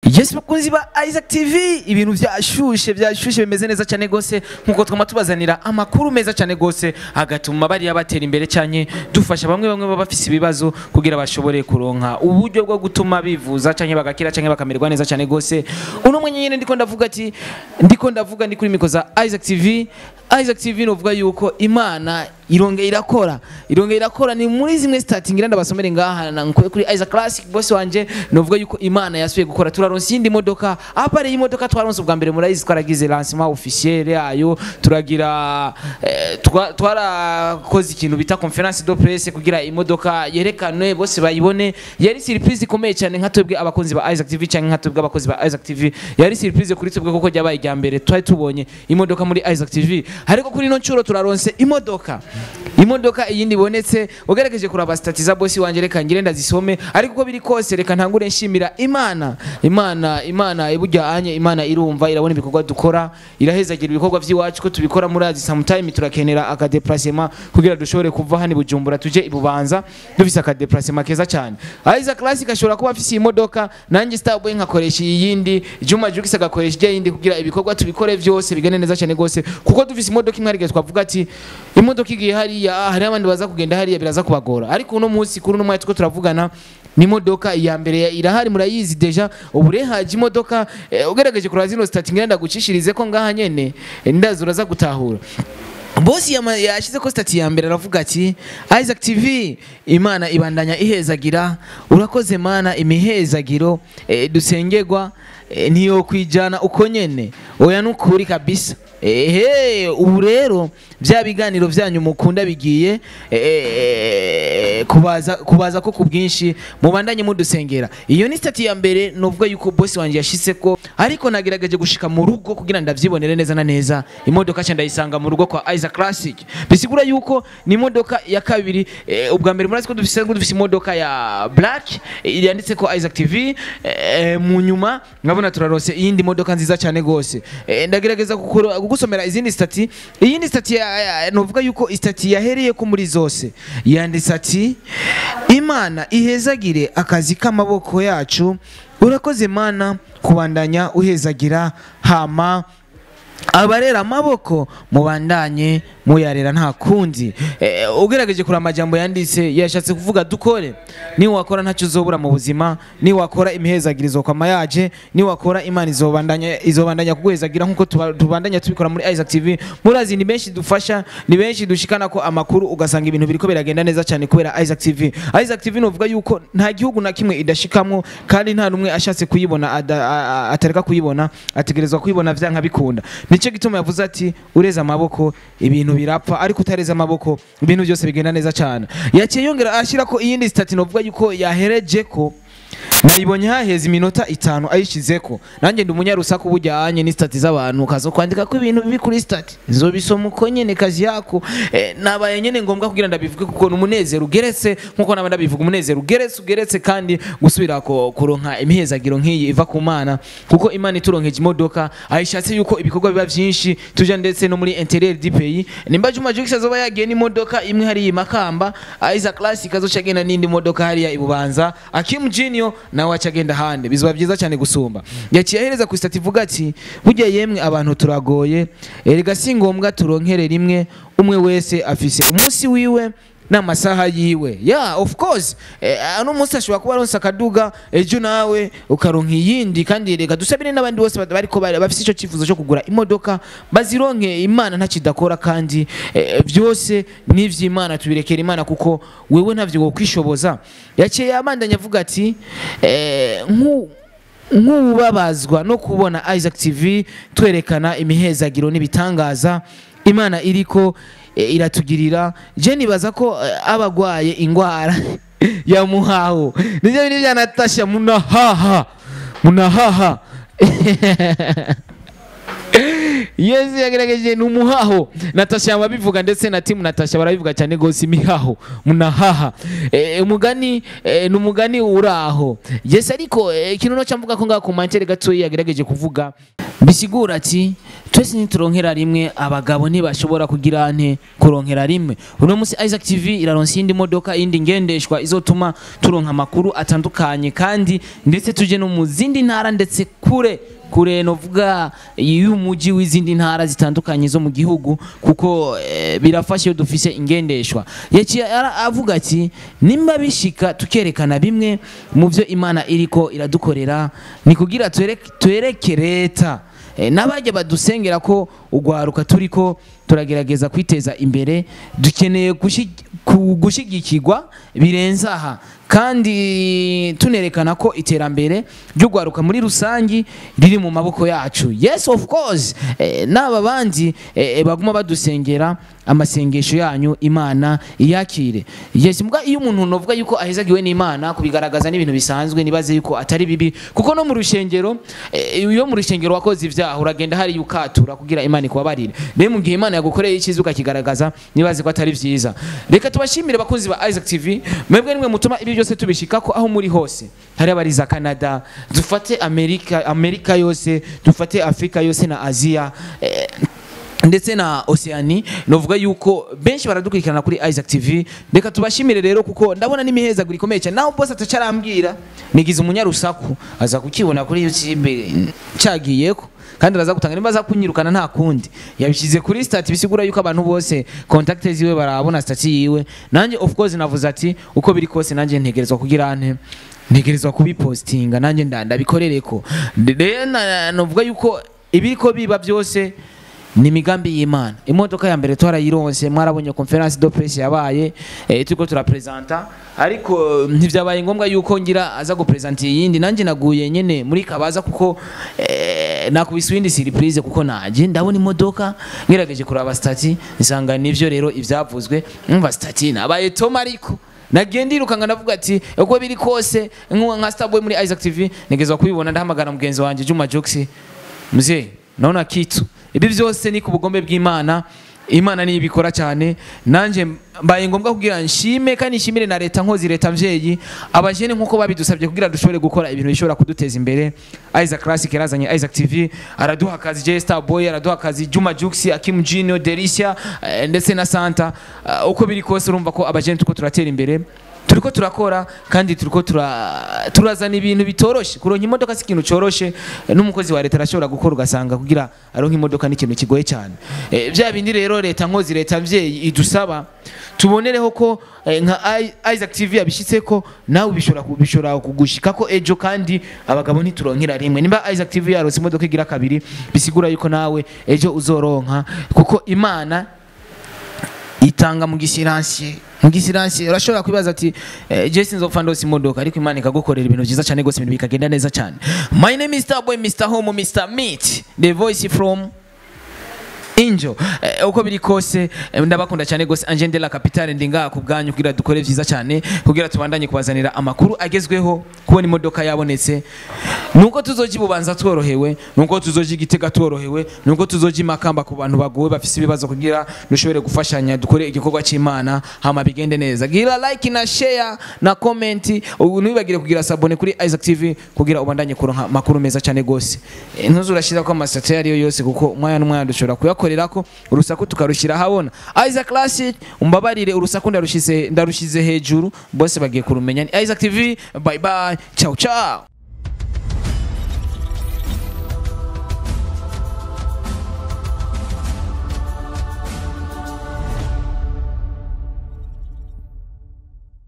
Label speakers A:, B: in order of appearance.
A: Yes bakunzi ba Isaac TV ibintu byashushe byashushe bimeze neza cyane gose nkuko twama tubazanira amakuru meza cyane gose agatuma bari yabatera imbere cyane dufasha bamwe bamwe baba bafise ibibazo kugira bashobore kuronka uburyo bwo gutuma bivuza cyane bagakira cyane bakamererwa neza cyane gose uno mwenye nyene ndiko ndavuga ati ndiko ndavuga ndi kuri miko za Isaac TV Isaac TV novuga yuko Imana ironge irakora ironge irakora ni muri zimwe starting ngira ndabasomere ngaha na nkuye kuri Isaac Classic boss wanje novuga yuko Imana yasuye gukora turaronse iyindi modoka apare iyi modoka twaronse ubwa mbere murayizi twaragize lancement officiel yayo turagira eh, twa- twarakoze ikintu bita conference de presse kugira imodoka yerekanwe bose bayibone yari surprise ikomeye cyane nka twebwe abakunzi ba Isaac TV cyangwa nka twebwe abakozi ba Isaac TV yari surprise kuri twebwe kuko ryabaye irya mbere twari tubonye imodoka muri Isaac TV ariko kuri ino ncuro turaronse imodoka imodoka iyindi ibonetse ugerageje kuraba stati za bosi wanje reka ngire ndazisome ariko uko biri kose reka ntangure nshimira imana imana imana iburya anye imana irumva irabona ibikorwa dukora irahezagira ibikorwa by'iwacu ko tubikora muri azi sometime turakenera akadeplacement kugira dushobore kuva hano i bujumbura tuje i bubanza dufise akadeplacement keza cyane aiza classic ashobora kuba afise iyi modoka nanjye starboy nkakoresha iyindi juma jukis agakoresha ijya yindi kugira ibikorwa tubikore byose bigende neza cyane gose kuko dufise imodoka imwe arige twavuga ati imodoka igiye hariya hari abandi baza kugenda hariya biraza kubagora ariko uno munsi kuri uno mwanya tuko turavugana ni imodoka iya mbere ya- irahari murayizi deja ubu rero haje imodoka eh, ugerageje kuraba zino stati ngira ndagucishirize ko ngaha nyene eh, ndazi uraza gutahura bosi yama- yashize ko stati ya mbere aravuga ati Isaac TV imana ibandanya ihezagira urakoze mana imihezagiro eh, dusengerwa eh, ntiyo kwijana uko nyene oya nukuri kabisa ehe ubu rero bya biganiro byanyu mukunda bigiye eh, kubaza kubaza ko ku bwinshi mubandanye mudusengera iyo ni stati ya mbere novuga yuko bosi wanje yashise ko ariko nagerageje gushika mu rugo kugira ndavyibonere neza na neza imodoka cya ndayisanga mu rugo kwa Isaac Classic bisigura yuko ni imodoka ya kabiri eh, ubwa mbere murazi ko dufise ngo dufise imodoka ya black eh, yanditse ko Isaac TV eh, mu nyuma nkabona turarose iyindi modoka nziza cyane gose eh, ndagerageza gukora- kugusomera izindi stati iyindi stati ya- ya- novuga yuko istati yahereye ko muri zose yanditse ati imana ihezagire akazi k'amaboko yacu urakoze mana kubandanya uhezagira hama abarera amaboko mubandanye muyarera nta kundi eh, ugerageje kuri amajambo yanditse yashatse kuvuga dukore niwakora ntacyo uzobura mu buzima niwakora imihezagirizo kwama yaje niwakora imana izobandanya izobandanya kuguhezagira nkuko tuba- tubandanya tubikora muri Isaac TV murazi ni benshi dufasha ni benshi dushikana ko amakuru ugasanga ibintu biriko biragenda neza cyane kubera Isaac TV Isaac TV novuga yuko nta gihugu na kimwe idashikamwo kandi nta numwe ashatse kuyibona ada- a- a- atareka kuyibona ategerezwa kuyibona vyanka bikunda nicyo gituma yavuze ati ureze amaboko ibintu birapfa ariko utareze amaboko ibintu byose bigenda neza cyane yaciye yongera ashyira ko iyindi stati novuga yuko yahereje ko nayibonye haheze iminota itanu ayishizeko nanjye ndi umunyarusaku bujyanye ni stati z'abantu ukaza kwandika ko ibintu bibi kuri stati nzobisoma uko nyene kazi yako eh, nabaye nyene ngombwa kugira ndabivuge kuko ni umunezero ugeretse nkuko naba ndabivuga umunezero ugeretse ugeretse kandi gusubira ko kuronka imihezagiro nk'iyi iva ku mana kuko imana ituronkeje imodoka ayishatse yuko ibikorwa biba byinshi tuja ndetse no muri interieur du pays nimba Juma Jux azoba yagiye n'imodoka imwe hariya i Makamba Isaac Classic azoca agenda n'indi modoka hariya i Bubanza Akim Junior nawe aca agenda hande bizoba byiza cyane gusumba yaciye ahereza ku stati ivuga ati burya yemwe abantu turagoye erega si ngombwa turonkere rimwe umwe wese afise umunsi wiwe n'amasaha yiwe yeah of course eh, ano munsi ashobora kuba aronse akaduga ejo nawe ukaronka iyindi kandi reka dusabire n'abandi bose bad- bariko bari- bafise ico cyifuzo cyo kugura imodoka bazironke imana ntakidakora kandi eh, byose n'ivy'imana tubirekera imana kuko wewe ntavyo wokwishoboza yaciye yabandanya avuga ati eh, nku nk'ubabazwa no kubona Isaac TV twerekana imihezagiro n'ibitangaza imana iriko eh, iratugirira je nibaza ko eh, abagwaye ingwara ya muhaho nivyo bintu vya Natasha munahaha munahaha Yes yagerageje ni umuhaho Natasha yababivuga ndetse na timu Natasha barabivuga cyane gose imihaho munahaha eh, umugani eh, ni umugani uraho yes ariko eh, ikintu no cyamvuga ko ngaho ku mantere gato yagerageje kuvuga bisigura ati twese nituronkera rimwe abagabo ntibashobora kugira nte kuronkera rimwe uno munsi Isaac TV iraronsa iyindi modoka iyindi ngendeshwa izotuma turonka amakuru atandukanye kandi ndetse tuje no mu zindi ntara ndetse kure kure novuga y'umujyi w'izindi ntara zitandukanye zo mu gihugu kuko eh, birafasha iyo dufise ingendeshwa yaciye ara- avuga ati nimba bishika tukerekana bimwe mu byo imana iriko iradukorera ni kugira twereke twereke leta Eh, n'abajya badusengera ko ugwaruka turiko turagerageza kwiteza imbere dukeneye gushi- ku- gushigikirwa birenze aha kandi tunerekana ko iterambere ry'ugwaruka muri rusangi riri mu maboko yacu yes of course eh, n'aba bandi eh, baguma badusengera amasengesho yanyu imana iyakire yes mbwa iyo umuntu novuga yuko ahezagiwe n'imana kubigaragaza n'ibintu bisanzwe nibaze yuko atari bibi kuko no mu rushengero eh, iyo mu rushengero wakoze ibyaha uragenda hari ukatura kugira imana ikubabarire rero mu gihe imana yagukoreye icyiza ukakigaragaza nibaze ko atari byiza reka tubashimire bakunzi ba Isaac TV mwebwe nimwe mutuma ibi byose tubishikako aho muri hose hari abari za Canada dufate Amerika Amerika yose dufate Afrika yose na Asia eh, ndetse na Oceani novuga yuko benshi baradukurikirana kuri Isaac TV reka tubashimire rero kuko ndabona n'imihezaguro ikomeye cyane naho boss atacarambwira nigize umunyarusaku aza kukibona kuri YouTube cagiyeko kandi araza gutanga nimba aza kunyirukana nta kundi yabishyize kuri stati bisigura yuko abantu bose contact ziwe barabona stati yiwe nanjye of course navuze ati uko biri kose nanjye ntegerezwa kugira ante ntegerezwa kubipostinga nanjye nda- ndabikorereko rero na- novuga yuko ibiriko biba byose ni imigambi y'imana imodoka ya mbere twarayironse mwarabonye conference de presse yabaye eh, turiko turapresenta ariko eh, ntivyabaye ngombwa yuko ngira aza gupresenta iyindi nanjye naguye nyene muri kabaza kuko eh, nakubise iyindi surprise kuko naje ndabona imodoka ngerageje kuraba stati nsanga nivyo rero ivyavuzwe umva stati nabaye toma ariko nagiye ndiruka ndavuga ati uko biri kose nkuwa nka Starboy muri Isaac TV nigezwa kubibona ndahamagara mugenzi wanje Juma Jokes mzee naona kitu ibi byose ni ku bugombe bw'imana imana niyo ibikora cyane nanjye mbaye ngombwa kugira nshime kandi nshimire na leta nkozi leta mvyeyi abajene nkuko babidusabye kugira dushobore gukora ibintu bishobora kuduteza imbere Isaac Classic yarazanye Isaac TV araduha akazi J Star Boy araduha akazi Juma Jux Akim Junior Delicia eh, ndetse na Santa Uh, uko biri kose urumva ko abajene tuko turatera imbere turiko turakora kandi turiko tura, turazana ibintu bitoroshe kuronka imodoka si ikintu coroshe n'umukozi wa leta arashobora gukora ugasanga kugira aronka imodoka ni ikintu kigoye cyane e, bya bindi rero leta nkozi leta mvyeyi idusaba tubonereho ko eh, nka I- Isaac TV yabishitseko nawe bishobora ku- bishobora kugushikako ejo kandi abagabo ntituronkera rimwe nimba Isaac TV yaronse imodoka igira kabiri bisigura yuko nawe ejo uzoronka kuko imana itanga mu gisiransiye mu gisiransiye urashobora kwibaza ati eh, je sinzopfa ndose imodoka ariko imana ikagukorera ibintu byiza cyane gose ibintu bikagenda neza cyane my name is Starboy Mr Home Mr Meat the voice from Injo eh, uko biri kose eh, ndabakunda cyane gose Angel de la Capitale ndi ngaha ku bwanyu kugira dukore vyiza cyane kugira tubandanye kubazanira amakuru agezweho kubona imodoka yabonetse nuko tuzoji bubanza tworohewe nuko tuzoji gitega tworohewe nuko tuzoji makamba ku bantu bagowe bafise ibibazo kugira dushobore gufashanya dukore igikorwa cy'Imana hama bigende neza gira like na share na comment ubu ntibagire kugira sabone kuri Isaac TV kugira ubandanye kuronka amakuru meza cyane gose Eh, ntuzurashira ko amasate yariyo yose kuko umwanya n'umwanya dushobora kuyakorerako urusaku tukarushira habona Isaac Classic umbabarire urusaku ndarushize ndarushize hejuru bose bagiye kurumenya Ni Isaac TV bye bye ciao ciao